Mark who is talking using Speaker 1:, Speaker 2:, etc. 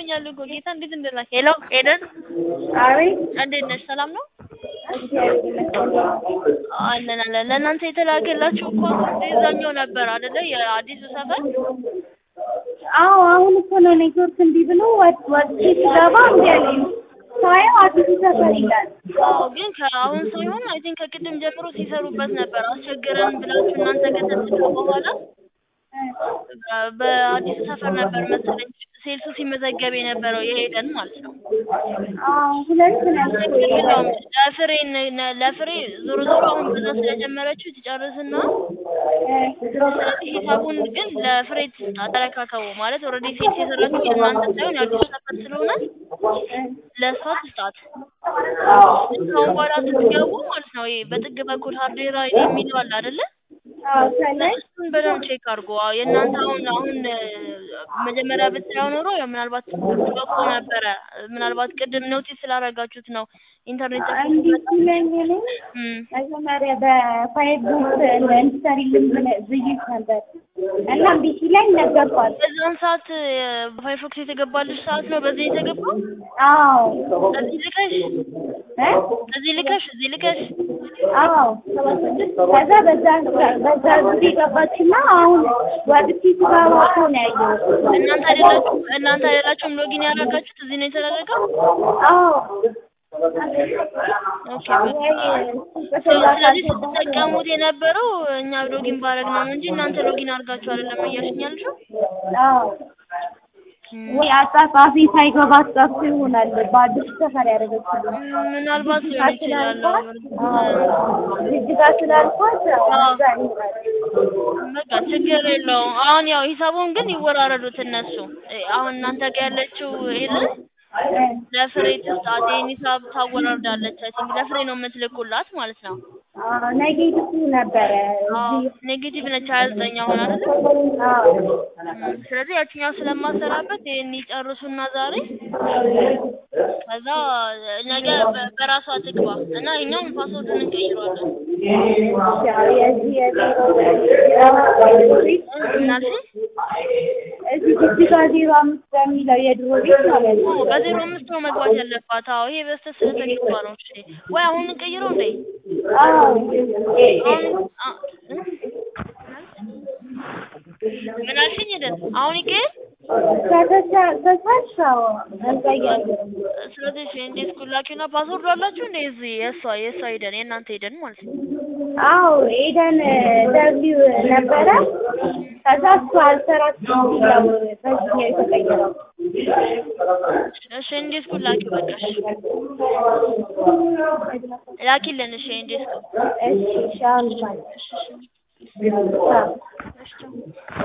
Speaker 1: ይገኛሉ እኮ ጌታ እንዴት እንደላክ ሄሎ ኤደን
Speaker 2: አቤት
Speaker 1: እንዴት ነሽ ሰላም ነው
Speaker 2: እግዚአብሔር ይመስገን።
Speaker 1: አለን አለን ለእናንተ የተላከላችሁ እኮ እዛኛው ነበር አይደለ የአዲሱ ሰፈር
Speaker 2: አዎ አሁን እኮ ነው ኔትወርክ እንዲህ ብሎ ወጥ ወጥቼ ስገባ እምቢ አለኝ። ሳየው አዲሱ ሰፈር ይላል።
Speaker 1: አዎ ግን ከአሁን ሳይሆን አይ ቲንክ ከቅድም ጀምሮ ሲሰሩበት ነበር አስቸገረን ብላችሁ እናንተ ከተትሉ በኋላ በአዲሱ ሰፈር ነበር መሰለኝ ሴልሱ ሲመዘገብ የነበረው የሄደን ማለት ነው።
Speaker 2: አዎ ሁለት ነበር።
Speaker 1: ችግር የለውም ለፍሬ ነ- ለፍሬ ዞሮ ዞሮ አሁን በዛ ስለጀመረችው ትጨርስና ስለዚህ ሂሳቡን ግን ለፍሬ ትስጣት ተረካከቡ ማለት ኦልሬዲ ሴልስ የሰራችው የእናንተ ሳይሆን የአዲሱ ሰፈር ስለሆነ ለእሷ ትስጣት። ከአሁን በኋላ ስትገቡ ማለት ነው ይሄ በጥግ በኩል ሀርዴራ የሚለው አለ አይደለ?
Speaker 2: አዎ ከላይ
Speaker 1: እሱን በደንብ ቼክ አድርጎ አዎ የእናንተ አሁን አሁን እ፣ መጀመሪያ ብታየው ኖሮ ያው ምናልባት ተጠቆ ነበረ ምናልባት ቅድም ኖቲስ ስላደረጋችሁት ነው ኢንተርኔት ጠፍቶ
Speaker 2: እንዲህ ሲለኝ እኔ
Speaker 1: እም፣
Speaker 2: መጀመሪያ በፋይል ቡክ እንድትሰሪልኝ ብለ- ብዬሽ ነበር እና እምቢ ሲለኝ ነገርኳት።
Speaker 1: በዛን ሰዓት በፋይፎክስ የተገባልሽ ሰዓት ነው በዚህ የተገባው
Speaker 2: አዎ
Speaker 1: እዚህ ልከሽ
Speaker 2: እ?
Speaker 1: እዚህ ልከሽ እዚህ ልከሽ
Speaker 2: አዎ ከዛ በዛ በዛ ጊዜ ገባችና አሁን ወጥቼ ስገባ እኮ ነው ያየሁት።
Speaker 1: እናንተ አይደላችሁም እናንተ አይደላችሁም ሎጊን ያደረጋችሁት እዚህ ነው የተደረገው
Speaker 2: አዎ
Speaker 1: ኦኬ በቃ ስለዚህ ስትጠቀሙት የነበረው እኛ ሎጊን ባረግ ነው እንጂ እናንተ ሎጊን አድርጋችሁ አይደለም እያልሽኝ ያልሽው
Speaker 2: አዎ ወይ አጻጻፊ ሳይገባት ጠፍቶ ይሆናል በአዲስ ሰፈር ያደረገችው
Speaker 1: እም፣ ምናልባት ሊሆን ይችላል
Speaker 2: ጅጅጋ ስላልኳት እዛ ይሆናል።
Speaker 1: በቃ ችግር የለውም አሁን ያው ሂሳቡን ግን ይወራረዱት እነሱ እ፣ አሁን እናንተ ጋር ያለችው የለም ለፍሬ ትስጣት ይሄን ሂሳብ ታወራርዳለች አይ ቲንክ ለፍሬ ነው የምትልኩላት ማለት ነው
Speaker 2: አዎ ኔጌቲቭ ነበረ
Speaker 1: አዎ
Speaker 2: እዚህ
Speaker 1: ኔጌቲቭ ነች ሀያ ዘጠኝ አሁን አይደለ
Speaker 2: አዎ
Speaker 1: እም፣ ስለዚህ ያችኛው ስለማሰራበት ይሄን ይጨርሱና ዛሬ ከዛ ነገ በ- በራሷ ትግባ እና እኛም ፓስወርዱን እንቀይረዋለን
Speaker 2: ያው የዚህ የዜሮ
Speaker 1: እናልሽ
Speaker 2: እዚህ ጅጅጋ ዜሮ አምስት በሚለው የድሮ ቤት ማለት ነው።
Speaker 1: በዜሮ አምስት ነው መግባት ያለባት አዎ ይሄ በስተ ስለተገባ ነው እሺ ወይ አሁን እንቀይረው እንዴ
Speaker 2: አዎ
Speaker 1: አሁን አ- እ? ምን አልሽኝ ሄደን አሁን ይቀየር
Speaker 2: ከተቻልሽ አዎ እንቀይራለን።
Speaker 1: ስለዚህ እሺ እንዴት ኩላኪና ፓስወርዱ አላችሁ እንዴ እዚህ የእሷ የእሷ ሄደን የእናንተ ሄደን ማለት ነው
Speaker 2: አዎ ኤደን ደብሊው ነበረ ከዛ እሱ አልሰራችም ሲለው በዚህኛው የተቀየረው
Speaker 1: እሺ እንዴት ኩላኪው በቃ እሺ ላኪልን እሺ እንዴት
Speaker 2: እሺ እሺ አሁን ማለት
Speaker 1: እሺ እሺ
Speaker 2: አዎ
Speaker 1: እሺ